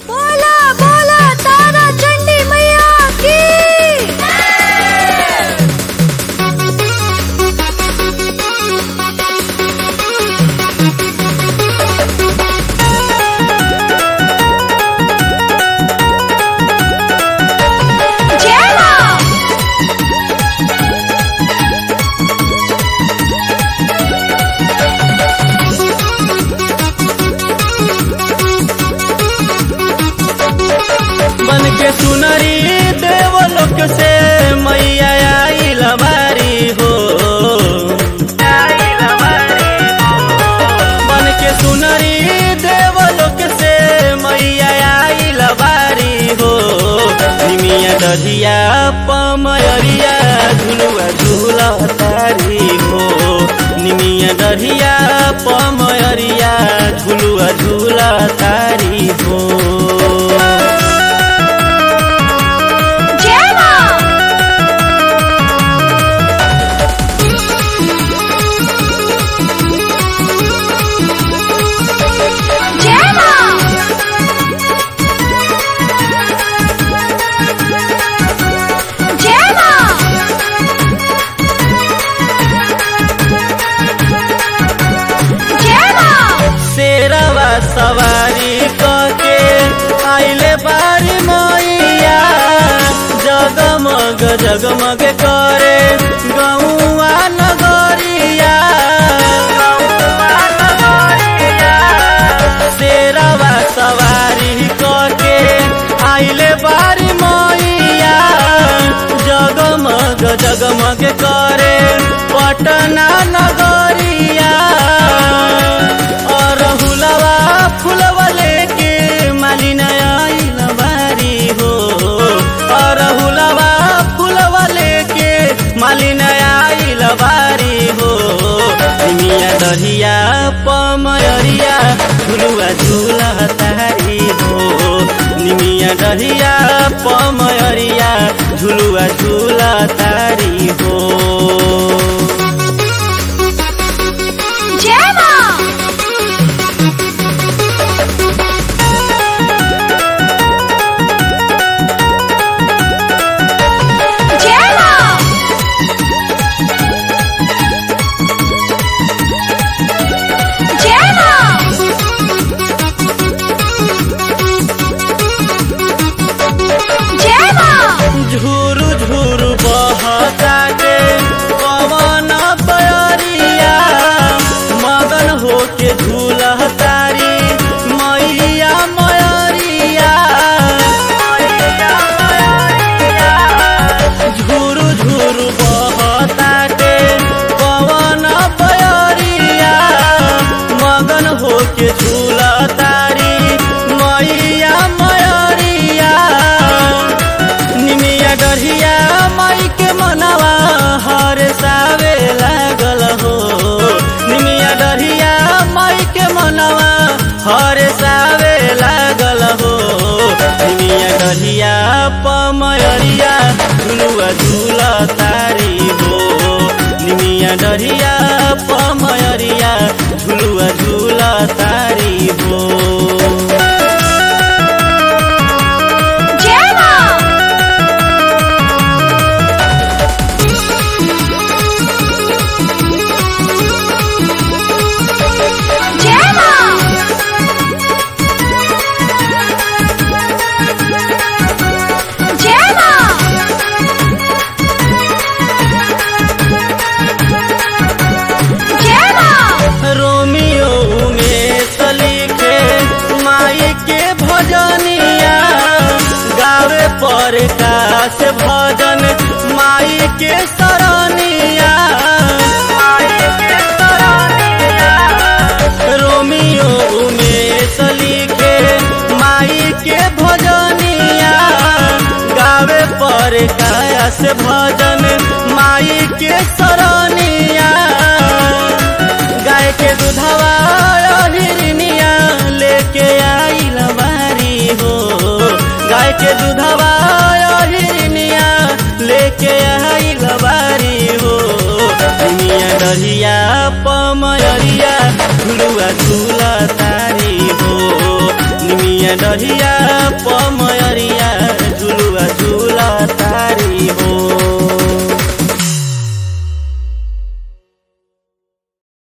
बोला बोला तारा चंडी मैया की जय मां बन के सुनरी देवलोक से मैया आइल बारी हो बन के सुनरी देवलोक से मैया आइल बारी हो निमिया दधिया पमयरिया झुलुआ झूला तारी हो निमिया दधिया पमयरिया झुलुआ झूला तारी हो जय मां जय मां जय मां जय मां शेरवा सवारी कके आइले बारी मैया जगमग जगमग करे गौआ नगरिया शेरवा सवारी कके आइले बारी मैया जगमग जगमग करे पटना नगरिया और हुलवा फुलवा लेके मालिना आइल बारी हो और हुलवा फुलवा लेके मालिना आइल बारी हो मिया दहिया पमयरिया झुलुआ झूला तारी हो निमिया दहिया पमयरिया झुलुआ झूला तारी हो जय मां जय मां जय मां जय मां झूरू झूरू बहता के पवन बयरिया मगन होके झूला तारी मैया मयरिया झूरू झूरू बहता के पवन बयरिया मगन होके झूला तारी मैया मयरिया निमिया डरिया माई के मनवा हर सावे लागल हो निमिया डरिया माई के मनवा हर सावे लागल हो निमिया डरिया पमयरिया झुलुआ झूला तारी हो निमिया डरिया पमयरिया झुलुआ झूला तारी हो जय मां जय मां जय मां जय मां रोमियो में सलीखे माई के भजनिया गावे पर काश भजन माई के सरनिया रोमियो में सलीखे माई के भजनिया गावे पर काश भजन माई के सरनिया गाय के दूधवा हिरनिया लेके आइल बारी हो गाय के दूधवा हिरनिया लेके आइल बारी हो मिया डरिया पमयरिया झुलुआ झूला तारी हो निमिया डरिया पमयरिया